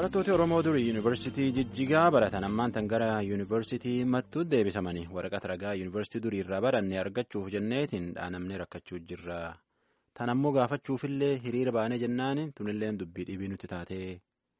Barattooti Oromoo durii Yuunivarsiitii Jijjigaa baratan ammaan tan gara Yuunivarsiitii Mattuu deebisamanii waraqata ragaa Yuunivarsiitii durii irraa baranne argachuuf jenneetiin dhaanamnee rakkachuu jirra. Tan ammoo gaafachuufillee hiriira baanee jennaan tunillee dubbii dhibii nuti taatee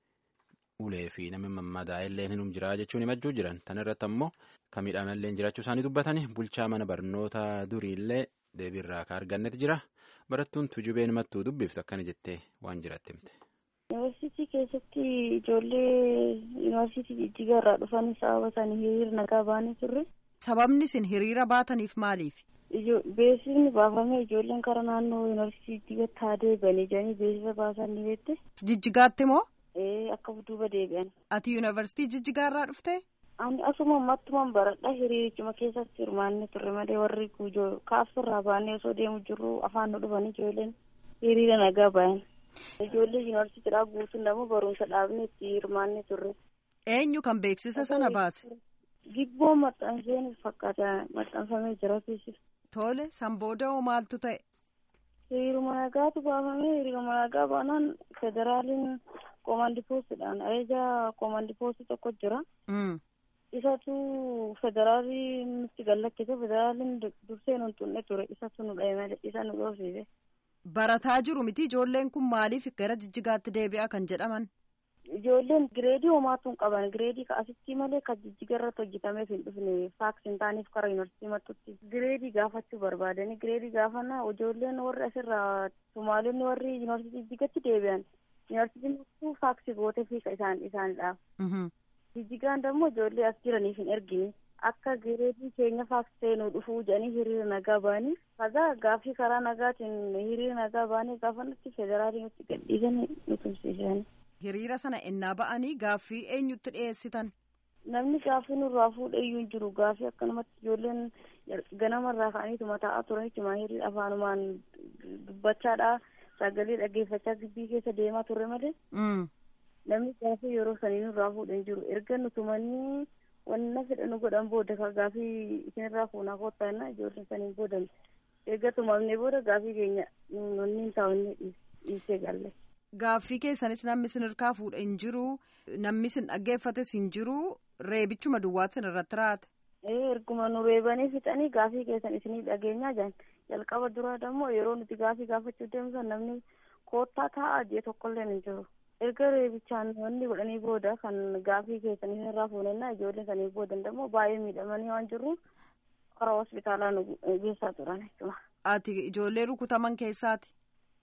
ulee fi namni mammadaa'ellee hinum jira jechuun himachuu jiran. Tan irratti ammoo kan miidhamallee jiraachuu isaanii dubbatanii bulchaa mana barnoota duriillee deebiirraa akka argannetti jira. Barattuun tujubeen mattuu dubbiftu akkana jettee waan jiraatti himte. Yuunivarsiitii keessatti ijoollee yuunivarsiitii Jijjigaa irraa dhufanii sababa isaanii hiriira nagaa baanii turre. Sababni isin hiriira baataniif maaliif? Beeksisni baafamee ijoolleen karaa naannoo yuunivarsiitii Jijjigaatti haa deebi'anii jedhanii beeksisa baasan ni beekte. Jijjigaatti moo? Ee akka duuba deebi'an. Ati yuunivarsiitii Jijjigaa irraa dhufte? Ani asuma mattumaan baradha hiriirichuma keessatti hirmaannee turre malee warri guujoo kaafsirraa baanee osoo deemu jirru afaan nu dhufanii ijoolleen hiriira nagaa bayan. Ijoollee yuunivarsiitiidhaa guutuun immoo barumsa dhaabnee itti hirmaannee turre. Eenyu kan beeksisa sana baase? Gibboo maxxanseen fakkaata maxxanfamee jira keessi. Tole san booda hoo maaltu ta'e? Hiriiruma nagaatu baafamee hiriiruma nagaa baanaan federaaliin koomandi poostiidhaan ajaja koomandi poostii tokko jira. Isatu federaalii nutti gallakkise federaaliin dursee nu tunne ture isatu nu dhahe malee isa nu dhoofsise. Barataa jiru miti ijoolleen kun maaliif gara jijjigaatti deebi'a kan jedhaman? Ijoolleen gireedii homaatuun qaban gireedii asitti malee kan jijjiga irratti hojjetameef hin dhufne faaks hin taaneef karaa yuunivarsiitii mattutti gireedii gaafachuu barbaadanii gireedii gaafannaa ijoolleen warri asirraa Somaalonni warri yuunivarsiitii jijjigatti deebi'an yuunivarsiitiin mattuu faaksii gootee fi isaan isaanidhaaf. Jijjigaan immoo ijoollee as jiraniif hin ergine. akka gireedii keenya faaksitee nu dhufuu jedhanii hiriira nagaa ba'anii kaza gaaffii karaa nagaatiin hiriira nagaa ba'anii gaafannutti federaalii nutti gadhiisanii nu tumsiisan. Hiriira sana ennaa ba'anii gaaffii eenyutti dhiyeessitan? Namni gaaffii nurraa fuudhee iyyuu hin jiru gaaffii akkanumatti ijoolleen ganamarraa ka'aniituma taa'aa turaniituma hiriira afaanumaan dubbachaadha sagalee dhaggeeffachaa gibbii keessa deemaa turre malee. Namni gaaffii yeroo sanii nurraa fuudhee hin jiru erga nutumanii. wanna fedhan godhan booda ka gaafii isinirraa fuunaa koottaa jenna ijoolleen saniin boodan eegga tumamnee booda gaafii keenya nonni hin taa'onne dhiisee galle. Gaaffii keessanis namni isin hirkaa fuudhe hin jiru namni isin dhaggeeffates hin jiru reebichuma duwwaatti isin irratti raate. Ee erguma nu reebanii fixanii gaafii keessan isinii dhageenyaa jiran jalqaba duraa immoo yeroo nuti gaafii gaafachuu deemsan namni koottaa taa'aa jee tokkollee hin jiru. erga reebichaan wanni godhanii booda kan gaafii keessanii irraa fuunannaa ijoollee sanii booda immoo baay'ee miidhamanii waan jirruuf karaa hospitaalaa nu geessaa turan jechuudha. Ati ijoollee rukutaman keessaati?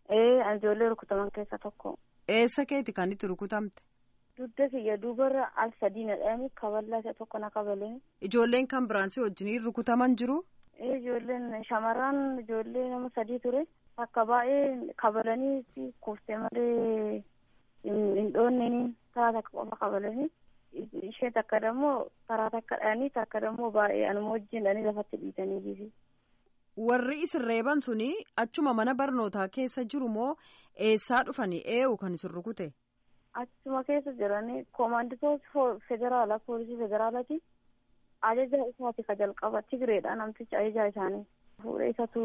Ee ijoollee rukutaman keessaa tokko. Eessa keeti kan itti rukutamte? Dugda kiyya duubarra al sadii nadhanii kaballaa isa tokko na kabaleen. Ijoolleen kan biraan si wajjiniin rukutaman jiru? Ee ijoolleen shamarran ijoollee nama sadii ture akka baay'ee kabalanii kuftee malee. hin dhoonneen karaa takka qofa qabalanii ishee takka dammoo karaa takka dhanii takka dammoo baay'ee anuma wajjin dhanii lafatti dhiitanii jiru. Warri isin reeban suni achuma mana barnootaa keessa jiru moo eessaa dhufanii eewu kan isin rukute? Achuma keessa jiranii koomanditoota federaalaa poolisii federaalaati. Ajaja isaati ka jalqaba Tigireedha namtichi ajaja isaanii. Fuudhee isatu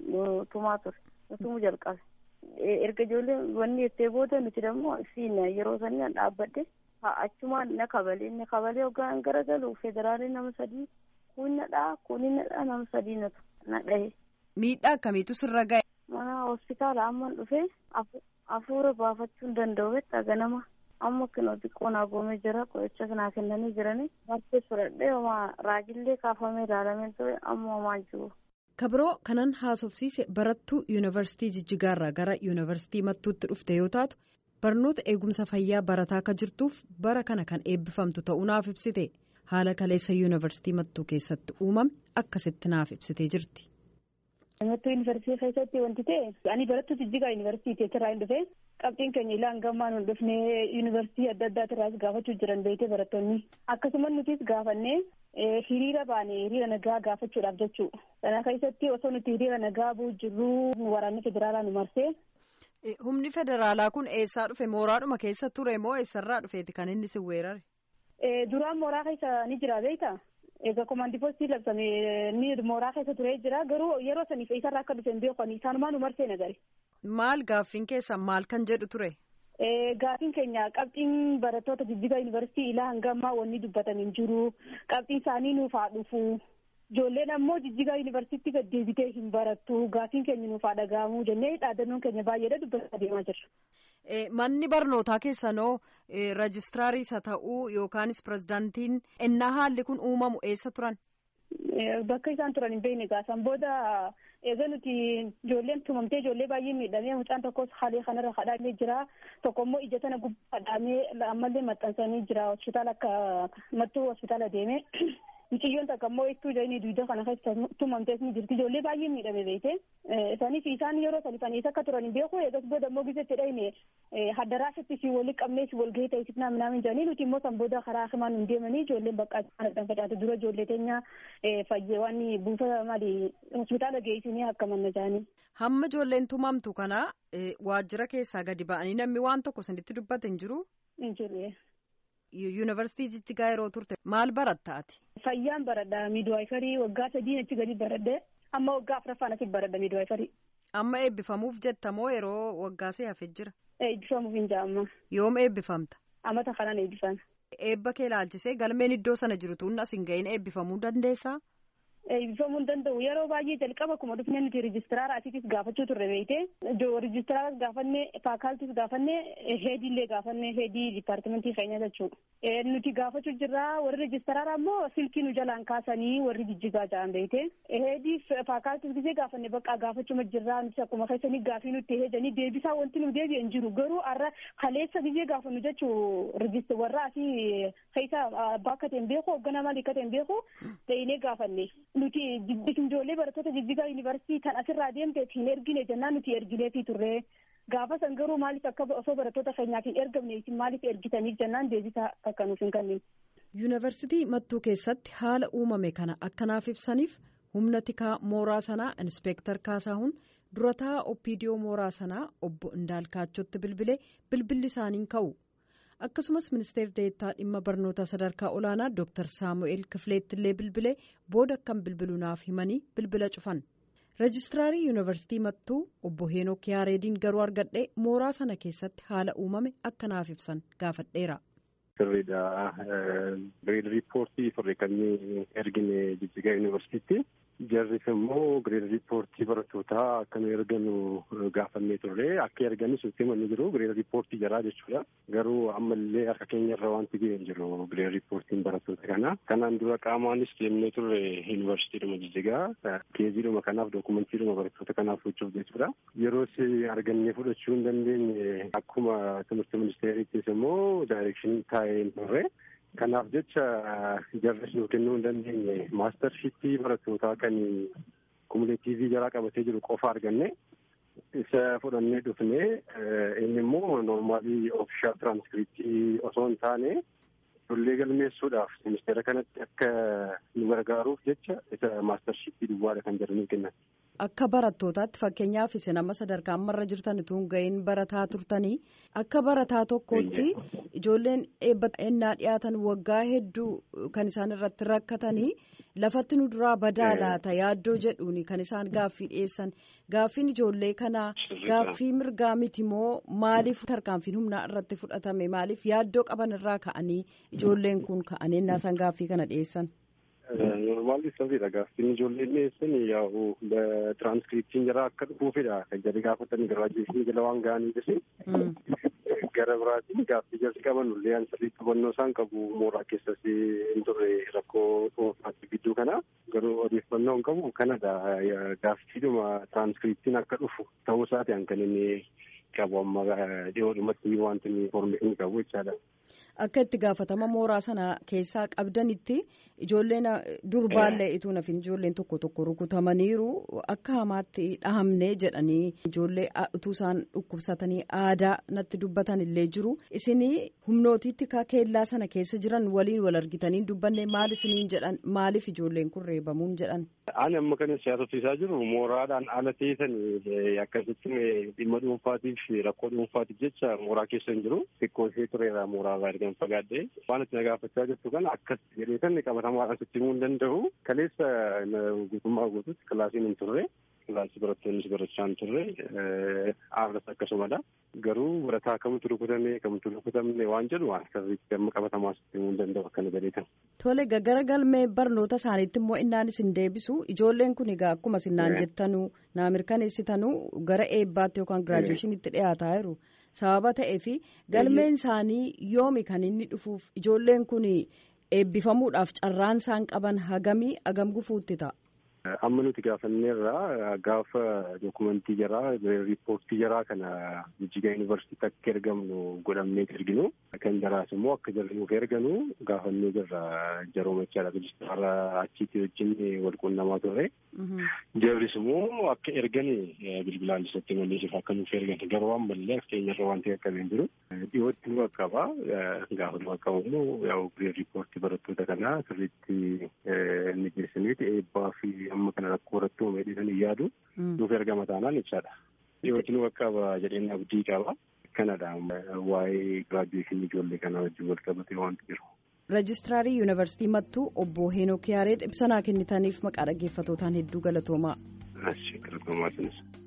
tumaa ture. Tumuu jalqabe. erga ijoolleen wanni jettee booda nuti dammoo siin yeroo sanii dhaabbadde achumaan na kabalee na kabalee hoggaan garagalu federaalii nama sadii kun nadhaa kun nadhaa nama sadii natu na dhahe. Miidhaa akkamiitu sirra ga'e? Mana hospitaala amman dhufee hafuura baafachuu hin danda'u jecha ganama amma kinoo xiqqoo naa goomee jira qoricha naa kennanii jiranii marfee fudhadhee homaa raajillee kaafamee ilaalamee ture amma homaa jiru. kabiroo kanan haasofsiise barattuu yuunivarsiitii jijjigaarraa gara yuunivarsiitii mattuutti dhufte yoo taatu barnoota eegumsa fayyaa barataa akka jirtuuf bara kana kan eebbifamtu ta'uu naaf ibsite haala kaleessa yuunivarsiitii mattuu keessatti uumame akkasitti naaf ibsitee jirti. Mattuu yuunivarsiitii keessatti wanti ta'e ani barattuu jijjigaa yuunivarsiitii irraa hin dhufe qabxiin keenya ilaan gammaan hin dhufne yuunivarsiitii adda addaatiirraas gaafachuu jiran beekte barattoonni akkasumas nutis gaafannee. hiriira baane hiriira nagaa gaafachuudhaaf jechuudha. Kana keessatti osoo nuti hiriira nagaa bu'u jirru waraanni federaalaa nu marsee. Humni federaalaa kun eessaa dhufe mooraadhuma keessa ture moo eessarraa dhufeeti kan inni si weerare? Duraan mooraa keessa ni jira beekta. Egaa komaandii poostii labsame ni mooraa keessa turee jira garuu yeroo saniif eessarraa akka dhufe hin beekan isaanumaa nu marsee nagare. Maal gaaffiin keessan maal kan jedhu ture? Gaafiin keenya qabxiin barattoota jijjiga yuunivarsiitii ilaa hanga ammaa wanni dubbatan hin jiru. Qabxiin isaanii nuuf haa dhufu. Ijoolleen ammoo jijjiga yuunivarsiitii gad deebitee hin barattu. Gaafiin keenya nuuf haa dhaga'amu jennee dhaadannoon keenya baay'eedha dubbataa deemaa jirra. Manni barnootaa keessanoo rejistiraariis haa ta'uu yookaanis pirezidaantiin ennaa haalli kun uumamu eessa turan? Bakka isaan turan hin beekne gaasan booda eega nuti ijoolleen tumamtee ijoollee baay'ee miidhamee mucaan tokkos haalee kanarra kadhaamee jira tokko immoo ija tana gubbaa kadhaamee ammallee maxxansanii jira hospitaala akka mattuu hospitaala deemee mucayyoon takka immoo ittuu jedhanii duwidda kana keessa tumamtees ni jirti ijoollee baay'ee miidhame beekte isaaniif isaan yeroo salifanii akka turan hin beeku eegas booda immoo gizetti dhayne haddaraasatti si wali qabnee si walgahii ta'isifnaa minaamin jedhanii nuti immoo san booda karaa himaan hin deemanii ijoolleen bakka kanadhaan facaatu dura ijoollee teenya fayyee waan buufata maali hospitaala geessinii akka manna jedhanii. Hamma ijoolleen tumamtu kana waajjira keessaa gadi ba'anii namni waan tokko sanitti dubbate hin jiru. Hin jiru. Yuunivarsiitii Jijjigaa yeroo turte maal barattaati? Fayyaan baradha miidwaayifarii waggaa sadii achi gadi baradhe amma waggaa afuraffaan asitti baradha miidwaayifarii. Amma eebbifamuuf jetta moo yeroo waggaa see hafee jira? Eebbifamuuf hin jaamma. Yoom eebbifamta? Amata kanaan eebbifama. Eebba kee ilaalchisee galmeen iddoo sana jiru tuun as hin gahin eebbifamuu dandeessaa? eebbifamuu hin danda'u yeroo baay'ee jalqaba akkuma dhufnee nuti rijistiraara asiitis gaafachuu turre beekte rijistiraaras gaafanne faakaaltis gaafanne heediillee gaafanne heedii dipaartimentii keenya jechuudha nuti gaafachuu jirraa warri rijistiraara ammoo silkii nu jalaan kaasanii warri jijjigaa ja'an beekte heedii faakaaltis gisee gaafanne bakka gaafachuma jirraa nuti akkuma keessanii gaafii nutti heedanii deebisaa wanti nu deebi'e hin jiru garuu har'a kaleessa gisee gaafannu jechuu rijistir warra asii keessa bakka ta'e hin beeku hoogganaa maalii akka ta'e hin beeku ta'inee gaafanne. nuti ijoollee barattoota jijjigaa yuunivarsiitii kan asirraa deemte hin ergine jennaan nuti ergineefi turre gaafa san garuu maaliif akka osoo barattoota keenyaaf hin ergamne isin maaliif ergitaniif jennaan deebisaa akka nuuf hin kennin. yuunivarsiitii mattuu keessatti haala uumame kana akkanaaf ibsaniif humna tikaa mooraa sanaa inspeektar kaasahuun durataa oppiidiyoo mooraa sanaa obbo indaalkaachotti bilbilee bilbilli isaaniin ka'u. akkasumas ministeerri deettaa dhimma barnoota sadarkaa olaanaa dooktar saamu'eel kifileettillee bilbilee booda akkam bilbiluu naaf himanii bilbila cufan rejistiraarii yuunivarsiitii mattuu obbo heenok yaareediin garuu argadhee mooraa sana keessatti haala uumame akka naaf ibsan gaafadheera. sirriidha gireed riippoortii turre kan ergine jijjigaa yuunivarsiitii jarris immoo gireed riippoortii barattootaa akka nu erganu gaafannee turre akka erganis nutti himanni jiru gireed riippoortii jaraa jechuudha garuu ammallee harka keenya irra wanti ga'e hin jiru gireed riippoortiin barattoota kana kanaan dura qaamaanis deemnee turre yuunivarsiitiidhuma jijjigaa keeziidhuma kanaaf dookumentiidhuma barattoota kanaaf gochuuf jechuudha yeroos argannee fudhachuu hin dandeenye akkuma timirti ministeeriittis immoo daayirekshinii taa'ee hin turre kanaaf jecha jarris nu kennuu hin dandeenye maastarshipii barattootaa kan kumuleetiivii jaraa qabatee jiru qofa arganne isa fudhannee dhufne inni immoo noormaalii oofishaal tiraanskriptii osoo hin taane ijoollee galmeessuudhaaf ministeera kanatti akka nu gargaaruuf jecha isa maastarshipii duwwaadha kan jedhanii kennan. Akka barattootaatti fakkeenyaaf isin amma sadarkaa ammarra jirtan utuu hin ga'iin barataa turtanii akka barataa tokkootti ijoolleen eebbannaa dhiyaatan waggaa hedduu kan isaan irratti rakkatanii lafatti nu duraa badaa laata yaaddoo jedhuun kan isaan gaaffii dhiyeessan gaaffiin ijoollee kanaa gaaffii mirgaa miti moo maaliif tarkaanfiin humnaa irratti fudhatame maaliif yaaddoo qaban irraa ka'anii ijoolleen kun ka'anii innaa isaan gaaffii kana dhiyeessan. Normaalli sirriidha gaaffiin ijoolleen dhiyeessan yaa'u tiraanskriptiin jara akka dhufuufidha kan jedhe gaafatanii garaajeeshinii jala waan ga'anii gara biraatiin gaaffii jarsi qaban ullee an sirrii qabannoo isaan qabu mooraa keessas hin turre rakkoo dhuunfaatti gidduu kana garuu odeeffannoo hin qabu kanadha gaaffiidhuma tiraanskriptiin akka dhufu ta'uu isaati kan inni qabu amma dhiyoodhumatti wanti inni informeeshinii qabu jechaadha. Akka itti gaafatama mooraa sana keessaa qabdanitti ijoolleen durbaallee ituu nafin ijoolleen tokko tokko rukutamaniiru akka hamaatti dhahamne jedhanii ijoollee utuu isaan dhukkubsatanii aadaa natti dubbatan illee jiru isin humnootiitti ka keellaa sana keessa jiran waliin wal argitanii dubbanne maal isiniin jedhan maaliif ijoolleen kun reebamuun jedhan. Ani amma kan siyaasofsiisaa jiru mooraadhaan ala teessan akkasitti dhimma dhuunfaatiif rakkoo dhuunfaatiif jecha mooraa keessa hin jiru xiqqoo ishee tureera mooraa kan fagaadhe waan itti nagaafachaa jirtu kana akkas jedhee kan qabatamaadhaan sitti himuu hin danda'u kaleessa guutummaa guutuutti kilaasiin hin turre kilaasii barattoonnis barachaa hin turre aaras akkasumadha. Garuu barataa kamtu rukutame kamtu rukutamne waan jedhu waan sirriitti amma qabatamaas himuu hin danda'u akkana jedheetan. Tole gara galmee barnoota isaaniitti immoo innaan isin deebisu ijoolleen kun egaa akkuma sinnaan jettanuu naa mirkaneessitanuu gara eebbaatti yookaan giraajuweeshiniitti dhiyaataa jiru. Sababa ta'eef galmeen isaanii yoomi kan inni dhufuuf ijoolleen kun eebbifamuudhaaf carraan isaan qaban hagamii hagam gufuutti ta'a. Amma nuti gaafanneerraa gaafa dookumentii jaraa riippoortii jaraa kana Jijjigaa Yuunivarsiitiitti akka ergamnu godhamnee erginu kan jaraas immoo akka jarri nuuf erganu gaafannee jirra jarooma jechaadha rejistaara achiitti wajjin wal quunnamaa turre. Jarris immoo akka ergan bilbilaan isatti malleessuuf akka nuuf ergan garuu waan mallee akka keenyarra waan ta'e akka hin jiru. Dhiyootti nu qaqqaba gaafa nu qaqqabu immoo yaa'u riippoortii barattoota kanaa sirriitti ni geessaniiti eebbaa fi amma kana rakkoo irratti uumee dhiisanii yaadu nuuf ergama taanaan ibsaadha. Dhiyootti nu qaqqaba jedheen abdii qaba. Kanadha waa'ee giraajuweeshinii ijoollee kanaa wajjin wal qabatee wanti jiru. Rejistiraarrii Yuunivarsiitii Mattuu obbo Heenok Yaareed ibsa naa kennitaniif maqaa dhaggeeffatootaan hedduu galatoomaa. Galatoommaa sinis.